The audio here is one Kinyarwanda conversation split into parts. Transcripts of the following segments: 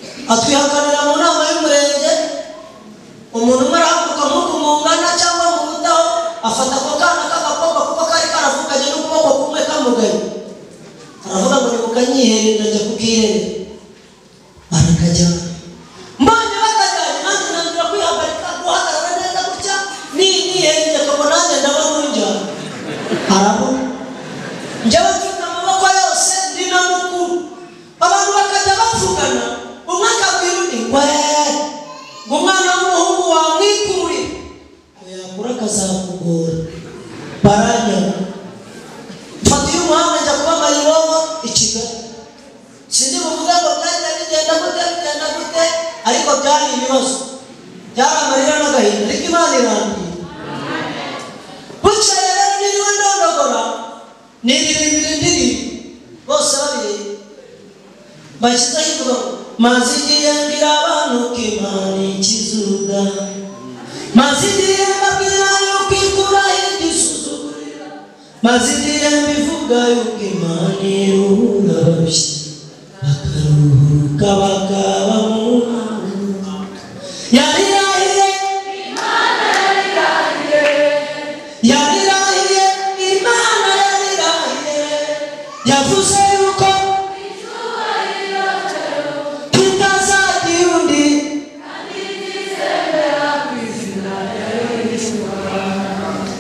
atubihakanira mu nama y'umurenge umuntu umwe arahaguruka nk'uku mungana cyangwa mu butaho afata ako kana k'agakobwa kuko kari karavuganye n'ukuboko kumwe kamugaye aravuga ngo nimukanyihere ndajya kukirere barakajyana mbonye bakajyanye nanjye ntangira kwihagarika guhagarara neza gutya niyihengeka ngo nanjye ndaba ntunjyana arabona njyewe mfite amaboko yose ndi na mukuru abantu bakajya bavugana umwe akabwira undi we ngo umwana w'umuhungu wamwikurira ngo yakura akazamugora baranyana mfata uyu muhanda njya kuba mayibobo i kigali sindi buvuge ngo byagenda bigenda gute bigenda gute ariko byari ibibazo byari amarira n'agahinda ariko imana irangiye bukeye rero niriwe ndondogora niririmbira indirimbo bose babireba bashyizeho ivuga ngo maze igihe mbwira abantu ko imana ikizuga maze igihe mbabwira yuko ikuraho igisuzugurira maze igihe mbivuga yuko imana iruhura abarushye bakaruhuka bakaba mu mwuka yari yahire yarirahiye imana yarirahiye yavuze yuko tutazagira undi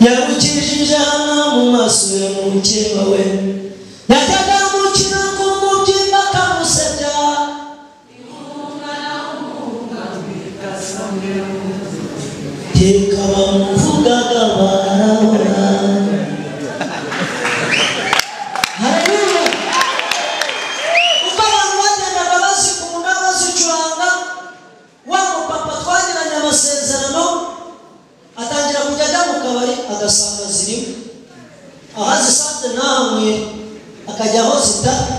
yarukijije hano mu maso ya mukeba we yajyaga mukina ku mubyimba akamusebya teka bamuvugaga barabona Haleluya. uko abantu bagendaga bazikunda bazicuranga wa mupapa twagiranye amasezerano atangira kujya ajya mu kabari agasanga zirimo aho azisanze ntahamwe akajya aho zitari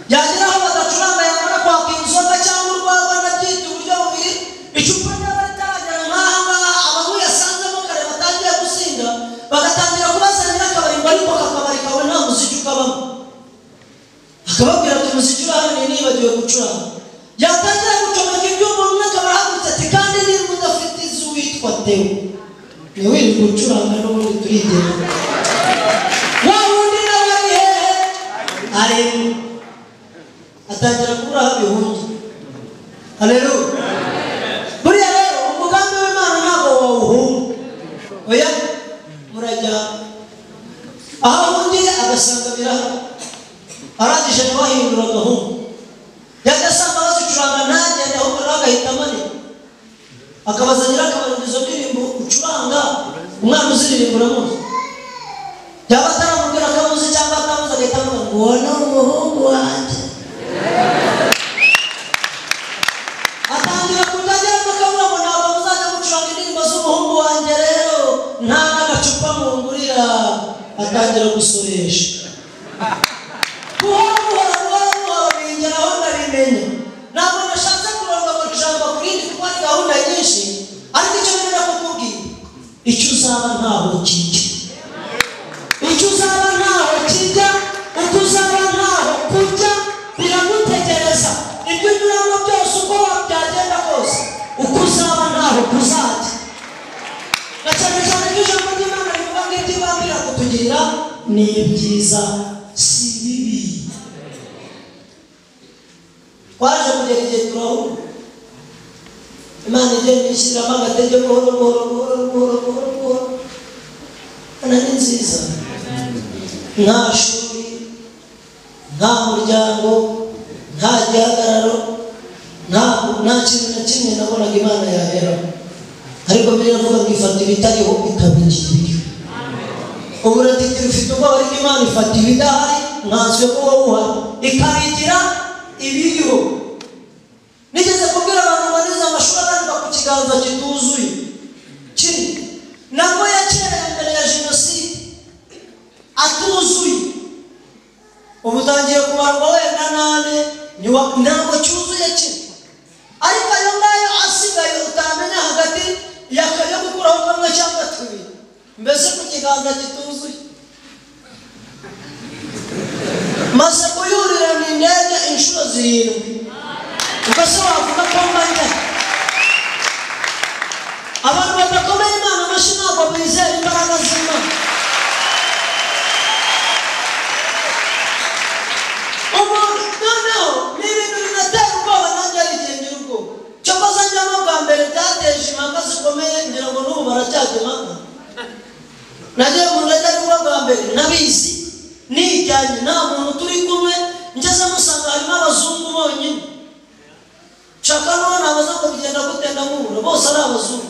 yagera aho badacuranga yamara kwaka inzoga cyangwa urwagwa anabyita uburyo bubiri icupa ryaba ritaragera nk'aha ngaha abantu yasangamo kare batangiye gusinda bagatangira kubazanira akabari ngo ariko aka kabari kawe nta muziki ukabamo akababwira ati umuziki uri hano ni nibagiwe gucuranga yatangira gucomeka ibyuma umwe akaba ahagurutse ati kandi niba udafite izi witwa tewe niwe uri gucuranga n'ubundi turigenera wa wundi nawe ari hehe arimo atangira kubura aho abihungira haleluya buriya rero umugambi w'imana ntabwo wawuhunga oya murajyana aho ahungiye agasanga birahari arangije ntibahindura agahungu yagasanga bazicuranga ntagende ahubwo nawe agahita amanira akabaza nyirakabarira izo ndirimbo ucuranga umwana uziririmba uramuzi yaba ataramubwira ko amuzi cyangwa atamuzi agahita avuga ngo uwo ni umuhungu wanjye atangira kujya agera mu kabuga ngo ntabwo muzajya mucuranga indirimbo z'umuhungu wanjye rero nta n'agacupa mungurira atangira gusoresha buhoro buhoro buhoro buhoro bingeraho ndabimenya ntabwo nashatse kurondogora ijambo ku rindi kuko ari gahunda nyinshi ariko icyo nenda kukubwira icyo uzaba ntaho kijya icyo uzaba ntaho kijya uko uzaba ntaho kujya biragutegereza ibyo unyuramo byose uko byagenda kose uko uzaba ntaho kuzajya na cyane cyane iyo ijambo ry'imana rivuga ngo ibyo ibanga irakutugirira ni byiza si bibi twaje kugera igihe turahura imana igenda ishyiriramo agatege buhoro buhoro buhoro buhoro buhoro buhoro Imana ni nziza nta shuri nta muryango nta gihagararo nta nta kintu na kimwe nabonaga imana yaberaho ariko biravuga ngo ifata ibitariho ikabigira ibiriho uburatitiro ufite ubwoba ariko imana ifata ibidahari nkanswe ko wowe uhari ikabigira ibiriho nigeze kubwira abantu banize amashuri abanza ku kiganza kituzuye kiri nabwo yakerewe mbere ya jenoside atuzuye ubu utangiye kubarwa wenda nane niwa- ntabwo cyuzuye kimwe ariko ayo ngayo asigaye utamenya hagati yaka- yo gukuraho kamwe cyangwa tubiri mbese ku kiganza kituzuye maze kuyurira ni indege inshuro zirindwi mbese wavuga ko mbanye abantu badakomeye imana amashyi ntabwo bizera imbaraga z'imana umuntu noneho ni ibintu binatera ubwoba nanjye bigendera ubwoba cyokoze njyamo bwa mbere byateje impaka zikomeye ngira ngo n'ubu baracyajya impaka nagiye mu ndege ariko bwa mbere nabizi nijyanye nta muntu turi kumwe ngeze musanga harimo abazungu bonyine nshaka n'uwo nabaza ngo bigenda gute ndamubura bose ari abazungu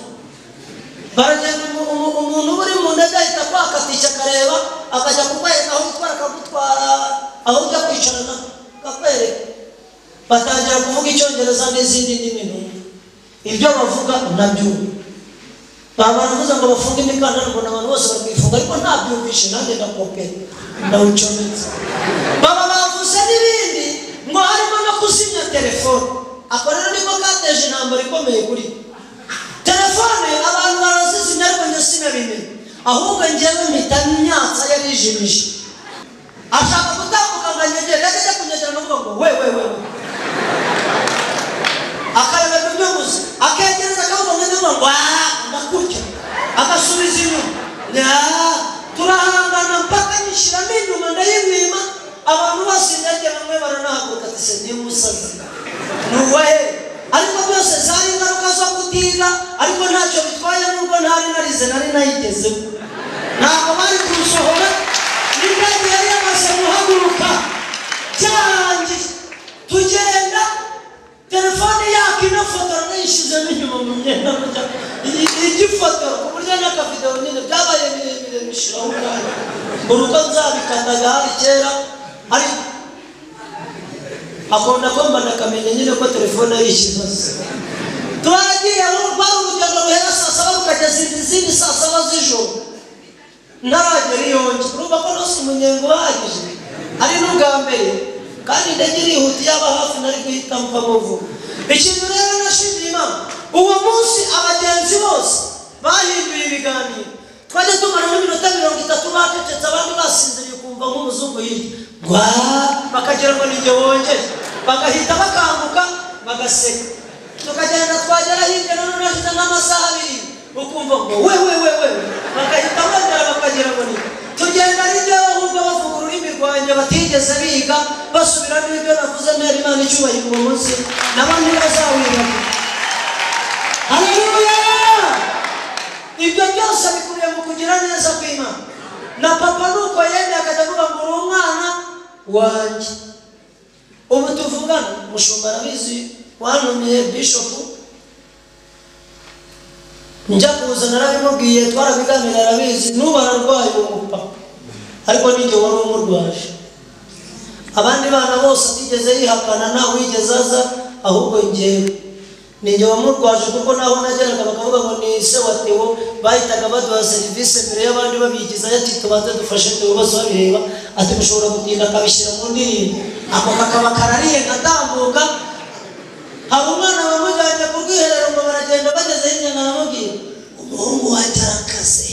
baragenda umu- umu- umuntu uba uri mu ndege ahita akwakatisha akareba akajya kukwereka aho gutwara akagutwara aho ujya kwicarana akakwereka batangira kuvuga icyongereza n'izindi ndimi ntumva ibyo bavuga nabyumva baba baravuze ngo bafunge imikandara ngo abantu bose bakifunga ariko ntabyumvishe nanjye ndakopera ndawucometse baba bavuze n'ibindi ngo harimo no kuzimya telefone ako rero niko kateje intambara ikomeye kuri we. telefone abantu barazizimya ariko njye sinabimenye ahubwo njyewe mpita myatsa yarijimije ashaka gutambuka ngo anyegere yajya ajya kunyegera ndavuga ngo we we we we akareba kubyubuze akegereza akaboko nk'inuma ngo aha ndakurya agasubiza inyuma Nyaa, turahangana mpaka nyishyiramo inyuma ndayimwima abantu bose ndajya bamwe baranahaguruka ati se ni umusazi ni uwahe ariko byose zari ingaruka zo kutiga ariko ntacyo bitwaye n'ubwo ntari narize nari nayigezeho ntabwo bari kurusohora n'indege yari yamaze guhaguruka cyarangiye tugenda telefone yaka inafotora nayishyizemo inyuma mu myenda burya iyi- igifotora ku buryo n'akavidewo nyine byabaye birebire bishiraho umwanya mbona uko nzabikataga hari kera ariko akunda kumva nakamenya nyine ko telefone ari ikibazo twagiye aho rwari urugendo ruhera saa saba rukageza izindi saa saba z'ijoro ntaragera iyo nzu urumva ko nose umunyenga uhagije ari n'ubwa mbere kandi indege irihuta yaba hafi nari guhita mvamo vuba ikintu rero nashimiye imana uwo munsi abagenzi bose bahinduye ibiganiro twajya tumara n'iminota mirongo itatu bacecetse abandi basinziriye kumva nk'umuzungu hirya rwa bakagira ngo ni jye wongere bagahita bakanguka bagaseka tukagenda twagera hirya none urahita nk'amasaha abiri ukumva ngo we we we we bagahita bongera bakagira ngo ni tugenda hirya bahubwo bavuga ururimi rwanjye batigeze biga basubiramo ibyo navuze ntera imana icyubahiro uwo munsi nabo ntibazawibagira haleluya ibyo byose bikuriye mu kugira neza kw'imana na papa nuko yemeye akajya avuga ngo uri umwana wanjye ubu tuvugana umushumba arabizi wanumiye bishopu njya kuza narabimubwiye twarabiganira arabizi n'ubu ararwaye uwo mupapa ariko ninjye wari umurwaje abandi bana bose atigeze yihakana nta wigeze aza ahubwo njyewe ninjye wamurwaje kuko naho nageraga bakavuga ngo ni se wa Theo bahitaga baduha serivisi mbere y'abandi babigiza ati tubanze dufashe Theo bose babireba ati mushobora gutinda akabishyira mu ndirimbo ako kakaba karariye ngatambuka hari umwana wamujyanye ku bwiherero ngo baragenda bageze hirya naramubwira umuhungu wanjye arakaze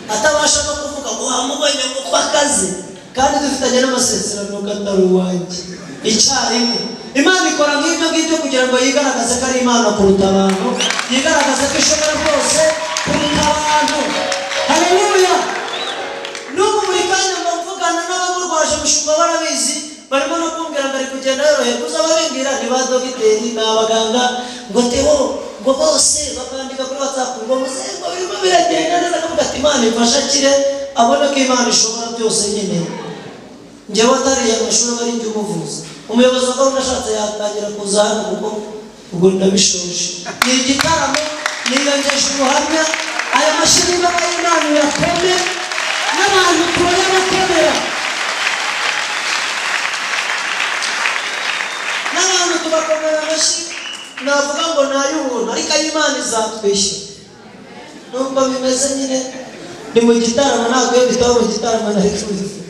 atabasha no kuvuga ngo wamubonye kuko akaze kandi dufitanye n'amasezerano ko atari uwanjye icyarimwe imana ikora nk'ibyo ngibyo kugira ngo yigaragaze ko ari imana kuruta abantu yigaragaze ko ishobora rwose kuruta abantu haleluya n'ubu buri kanya mba mvugana n'abamurwaje umushumba barabizi barimo no kumbwira ngo ari kugenda yoroherwa uza babimbwira ni ba dogiteri ni abaganga ngo tewo ngo bose bakandika kuri watsapu ngo muze ngo birimo biragenda neza akavuga ati imana imfasha akire abona ko imana ishobora byose nyine njyewe atariye amashuri aba ari umuvuzi umuyobozi wa gahunda ashatse yatangira kuza hano kuko ubwo ndabishoje ni igitaramo niyongeje ubuhamya aya mashuri y'imbaga y'imana irakomeye n'abantu turayabakomera n'abantu tubakomera amashyi navuga ngo ni ay'ubuntu ariko ay'imana izatwishyura nubwo bimeze nyine ni mu gitaramo ntabwo iyo bitaba mu gitaramo nari kubivuga